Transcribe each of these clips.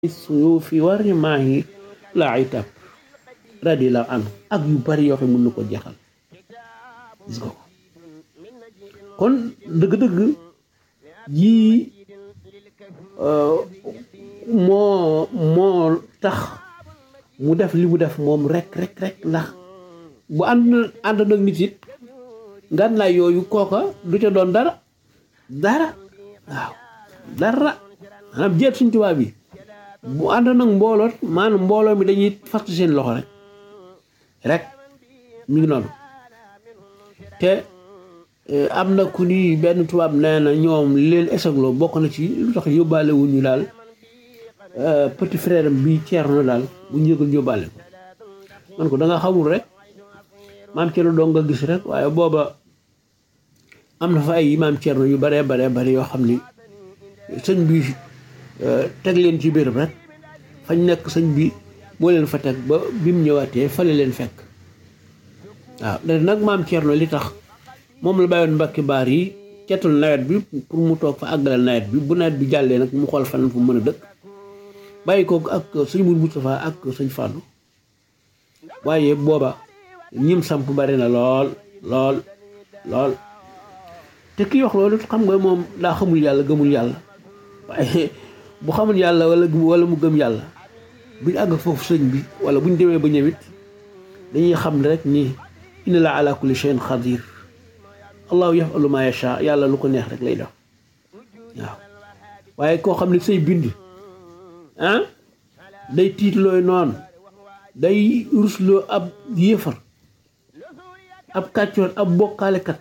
suyuufi wa rimaahi laa itab radiyallahu anhu ak yu bari yoo xam ne mën na ko jeexal gis nga ko kon dëgg-dëgg yii moo moo tax mu def li mu def moom rek rek rek ndax bu ànd ànd nag nit it ngànnaay yooyu kooka du ca doon dara dara waaw dara maanaam jeet suñ tubaab bi bu ànd nag mbooloo maanaam mbooloo mi dañuy fast seen loxo rek rek mi ngi noonu te am na ku ni benn tubaab nee na ñoom li leen esagloo bokk na ci lu tax yóbbaale wu ñu daal petit frère bi Thierno daal bu ñu yëgal yóbbaale ko man ko da nga xamul rek maam Thierno doo nga gis rek waaye booba am na fa ay maam Thierno yu baree baree bari yoo xam ni sëñ bi teg leen ci béréb rek fañ nekk sëñ bi moo leen fa teg ba bi mu ñëwaatee fale leen fekk waaw da nag maam Thierno li tax moom la bàyyoon mbakki baar yi cetul nawet bi pour mu toog fa àggale nawet bi bu nawet bi jàllee nag mu xool fan fu mën a dëkk bàyyi ko ak sëñ Mourou Moustapha ak sëñ Fallou waaye booba ñim samp bari na lool lool lool te kii wax loolu xam nga moom daa xamul yàlla gëmul yàlla waaye bu xamul yàlla wala wala mu gëm yàlla buñ àgg foofu sëñ bi wala buñ demee ba ñëwit dañuy xam rek ni inna la ala kulli shay'in xadir allahu yafalu ma yacha yàlla lu ko neex rek lay def waaw waaye koo xam ne say bind ah day tiitlooy noonu day rusloo ab yéefar ab kàccoor ab bokkaalekat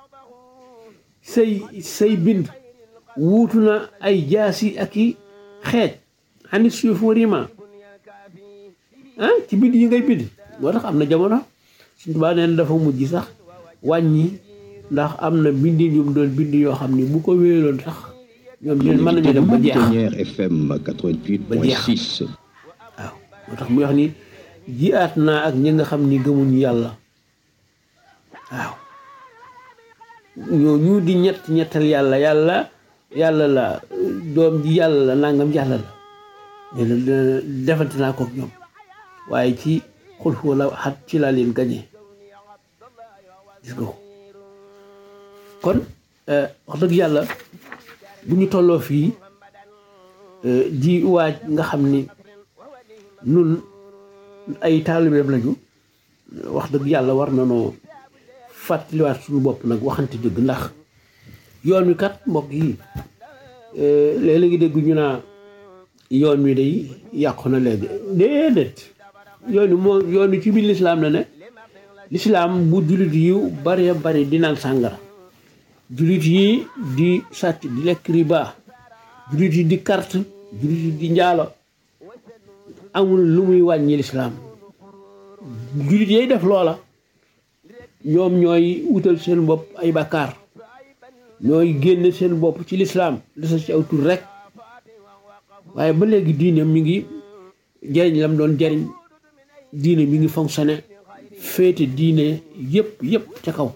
say say bind wuutu na ay jaasi ak i xeej xanit suuf warima ah ci bind yi ngay bind moo tax am na jamono suñ tubaa neen dafa mujj sax wàññi ndax am na bindin yu mu doon bind yoo xam ni bu ko wéeloon sax ñoom ñun mën nañu dem ba jeex FM 88.6 waaw moo tax muy wax ni jiyaat naa ak ñi nga xam ni gëmuñu yàlla waaw ñoo ñu di ñett ñettal yàlla yàlla yàlla la doom ji yàlla la nangam yàlla la ne defante naa ko ak ñoom waaye ci xul wala xat ci laa leen gañee gis nga ko kon wax dëgg yàlla bu ñu tolloo fii di waaj nga xam ni nun ay taalibeem lañu wax dëgg yàlla war na noo fàttaliwaat suñu bopp nag waxante dëgg ndax yoon wi kat mbokk yi léeg-léegi dégg ñu naa yoon wi day yàqu na léegi déedéet yoon wi moo yoon wi ci biir lislaam la ne lislaam bu jullit yu bari bari di naan sàngara jullit yi di sàcc di lekk riba jullit yi di carte jullit yi di njaalo amul lu muy wàññi lislaam jullit yay def loola ñoom ñooy wutal seen bopp ay bakkaar ñooy génne seen bopp ci lislaam desa ci aw tur rek waaye ba léegi diine mi ngi jariñ lam doon jariñ diine mi ngi fonctionné féete diine yëpp yëpp ca kaw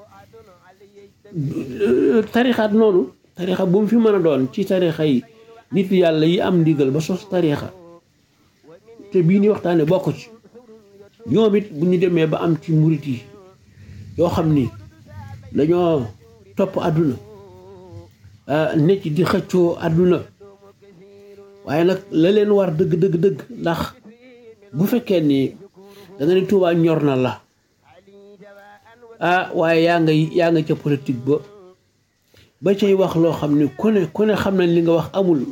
tarixaat noonu tarixa bu mu fi mën a doon ci tarixa yi nit yàlla yi am ndigal ba sos tarixa te bii ni waxtaane bokk ci ñoom it bu ñu demee ba am ci murit yi yoo xam ni dañoo topp àdduna ne ci di xëccoo àdduna waaye nag la leen war dëgg dëgg dëgg ndax bu fekkee ni da nga ne Tuubaa ñor na la ah waaye yaa nga yaa nga ca politique ba ba cay wax loo xam ni ku ne ku ne xam nañ li nga wax amul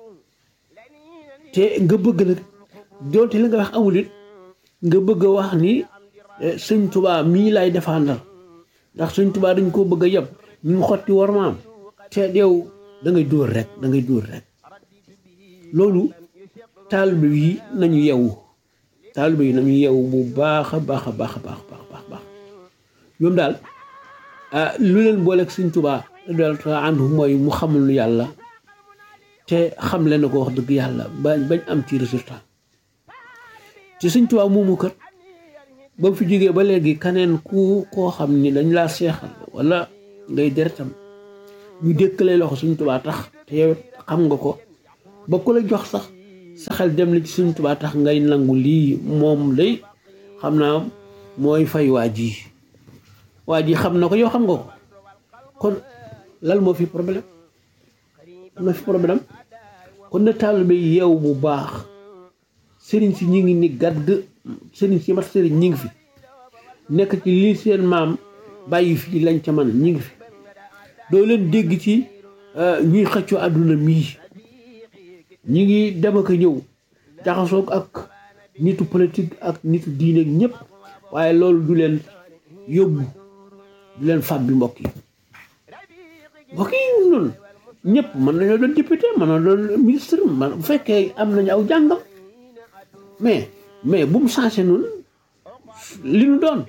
te nga bëgg nag doonte li nga wax amul it nga bëgg a wax ni sëñ Tuubaa mii lay défendre ndax sëñ Tuubaa dañ koo bëgg a yeb ñu ngi xotti war maam te yow da ngay dóor rek da ngay dóor rek loolu taalibe yi nañu yewu taalibe yi nañu yewu bu baax a baax a baax a baax baax baax ñoom daal lu leen booleeg sëñ Tuubaa daal ànd mooy mu xamul lu yàlla te xam leen na ko wax dëgg yàlla ba bañ am ci résultat te sëñ Tuubaa moomu kat ba mu fi jógee ba léegi kaneen ku koo xam ni dañ laa seexal wala ngay deretam ñu dékkalee loxo sëñ Tuubaa tax te yow xam nga ko ba ku la jox sax sa xel dem na ci Sëriñ Tuubaa tax ngay nangu lii moom day xam naa mooy fay waa ji waa ji xam na ko yow xam nga ko kon lan moo fi problème am na fi problème kon na taalibe yi yeew bu baax sëriñ si ñi ngi ni gàdd sëriñ si mat sëriñ ñi ngi fi nekk ci lii seen maam bàyyi fii lañ ca man ñi ngi fi doo leen dégg ci ñuy xëccoo àdduna mii ñi ngi dem ak a ñëw jaxasoog ak nitu politique ak nitu diine ñëpp waaye loolu du leen yóbbu du leen fab bi mbokk yi mbokk yi noonu ñëpp mën nañoo doon député mën na doon ministre man bu fekkee am nañu aw jàngam mais mais bu mu changé noonu li nu doon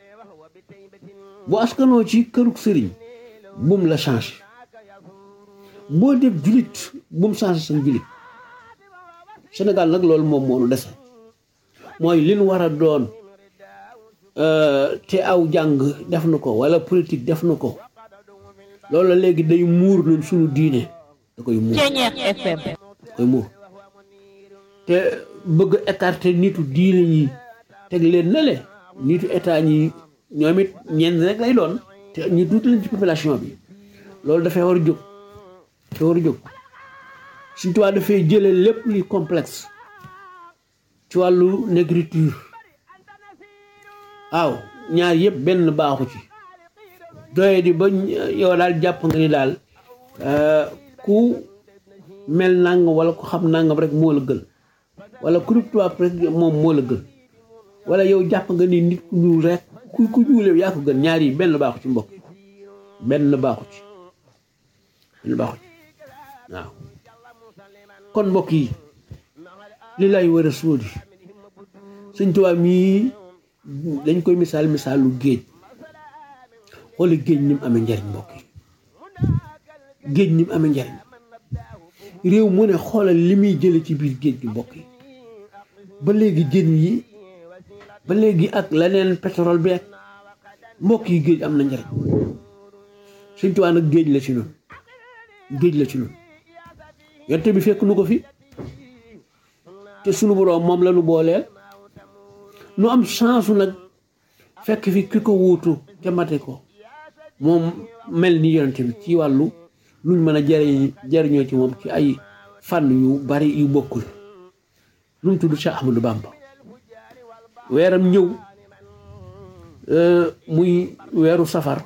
bu askanoo ci kërug sëriñ bu mu la changé boo def julit bu mu changé seen julit Sénégal nag loolu moom moo nu dese mooy li nu war a doon te aw jàng def na ko wala politique def na ko loolu la léegi day muur ñun suñu diine da koy muur FM da koy muur te bëgg écarter nitu diine ñi teg leen na le nitu état ñi ñoom it ñenn rek lay doon te ñu tuuti leen ci population bi loolu dafay war a jóg dafay war a jóg Sëriñ Tuubaa dafay jële lépp li complexe ci wàllu négritude waaw ñaar yëpp benn baaxu ci doye di ba yow daal jàpp nga ni daal ku mel nangam wala ku xam nangam rek moo la gën wala ku rub tubaab rek moom moo la gën wala yow jàpp nga ni nit ku ñuul rek ku ku ñuulee yaa ko gën ñaar yi benn baaxu ci mbokk benn baaxu ci benn baaxu ci waaw kon mbokk yi li lay war a sóodi Sëñ Tuubaa mii dañ koy misaal misaalu géej xooli géej ni mu amee njariñ mbokk yi géej ni mu amee njariñ réew mu ne xoolal li muy jële ci biir géej gi mbokk yi ba léegi jën yi ba léegi ak leneen pétrole bi ak mbokk yi géej am na njariñ Sëñ Tuubaa nag géej la ci noonu géej la ci noonu yonte bi fekk nu ko fi te sunu boroom moom la nu booleel nu am chance nag fekk fi ki ko wuutu te mate ko moom mel ni yonente bi ci wàllu luñ mën a jariñ jariñoo ci moom ci ay fànn yu bari yu bokkul lu mu tudd Cheikh Ahmadou Bamba weeram ñëw muy weeru safar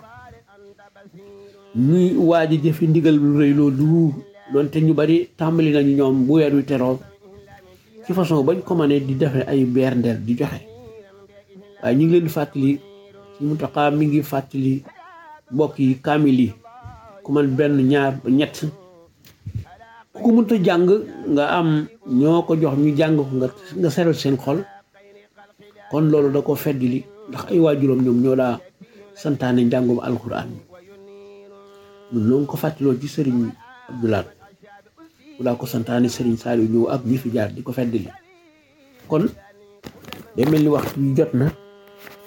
ñuy waaj a jëfi ndigal lu rëy loolu doonte ñu bari tàmbali nañu ñoom bu weer wi teroo ci façon bañ ko mënee di defe ay berndeel di joxe waaye ñu ngi leen di fàttali ci Muntaxa mi ngi fàttali mbokk yi kaamil yi ku man benn ñaar ba ñett ku ko mënta jàng nga am ñoo ko jox ñu jàng ko nga nga seral seen xol kon loolu da ko feddili ndax ay waajuram ñoom ñoo daa santaane njàngum alxuraan ñun noo ngi ko fàttaloo ci sëriñ Abdoulaat mu daa ko santaane sëriñ Saliou ñëw ak ñi fi jaar di ko feddili kon day mel ni waxtu yu jot na